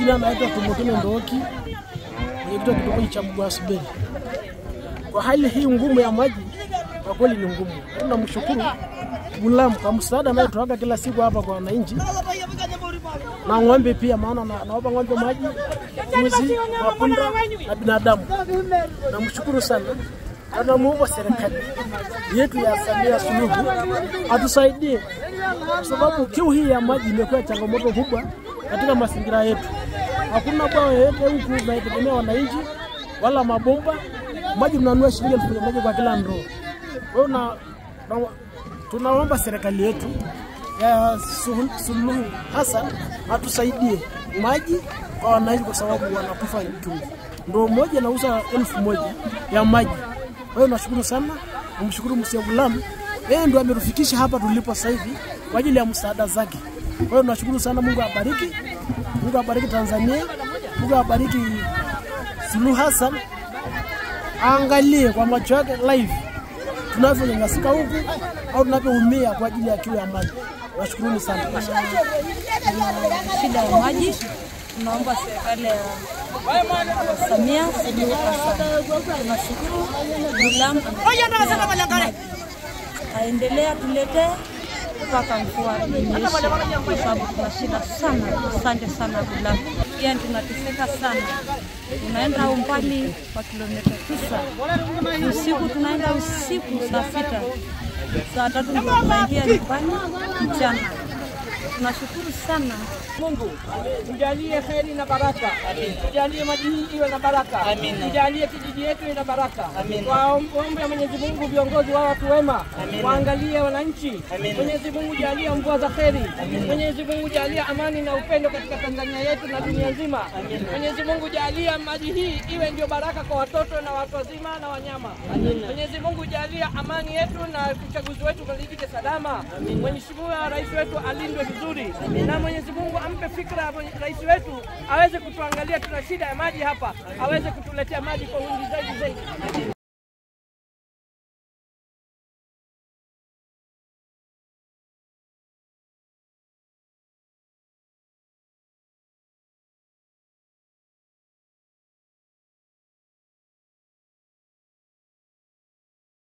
majina anaitwa Tumukine Ndoki, mwenyekiti wa kitongoji cha Mgwasubeli. Kwa hali hii ngumu ya maji, kwa kweli ni ngumu. Tunamshukuru Gulam kwa msaada anayotoaga kila siku hapa kwa wananchi na ng'ombe pia, maana na- nawapa ng'ombe maji, mbuzi, mapunda na binadamu. Namshukuru sana na namuomba serikali yetu ya Samia Suluhu atusaidie, kwa sababu kiu hii ya maji imekuwa changamoto kubwa katika mazingira yetu. Hakuna bwawa yoyote huku tunaitegemea wananchi, wala mabomba. Maji tunanunua shilingi elfu moja kwa kila ndoo. Kwa hiyo na, na, tunaomba serikali yetu ya Suluhu- Suluhu Hassan atusaidie maji kwa wananchi, kwa sababu wanakufa kiu. Ndoo moja nauza elfu moja ya maji. Kwa hiyo nashukuru sana, namshukuru Mzee Gulam, yeye ndo ametufikisha hapa tulipo sasa hivi kwa ajili ya msaada zake. Kwa hiyo nashukuru sana, Mungu abariki, Mungu abariki Tanzania, Mungu abariki Suluhu Hassan, aangalie kwa macho yake live tunavyonyanyasika huku au tunavyoumia kwa ajili ya kiu ya maji. Nashukuruni sana. shida ya maji. Tunaomba serikali ya Samia Suluhu Hassan, tunashukuru Gulam aendelea tuletee mpaka mvua inyeshe, kwa sababu tuna shida sana. Asante sana Gulam, yani tunateseka sana, tunaenda umbali wa kilomita tisa usiku, tunaenda usiku saa sita saa tatu ndio tunaingia nyumbani mchana. Tunashukuru sana Mungu tujalie heri na baraka, tujalie maji hii iwe na baraka, tujalie kijiji yetu iwe na baraka. Waombe Mwenyezi Mungu viongozi wa watu wema waangalie wananchi. Mwenyezi Mungu jalia mvua za heri. Mwenyezi Mungu jalia amani na upendo katika Tanzania yetu na dunia nzima. Mwenyezi Mungu jalia maji hii iwe ndio baraka kwa watoto na watu wazima na wanyama. Mwenyezi Mungu jalia amani yetu na uchaguzi wetu ukalipite salama. Mheshimiwa Rais wetu alindwe vizuri, na Mwenyezi Mungu ampe fikra mwenye- rais wetu aweze kutuangalia, tuna shida ya maji hapa, aweze kutuletea maji kwa wingi zaidi zaidi.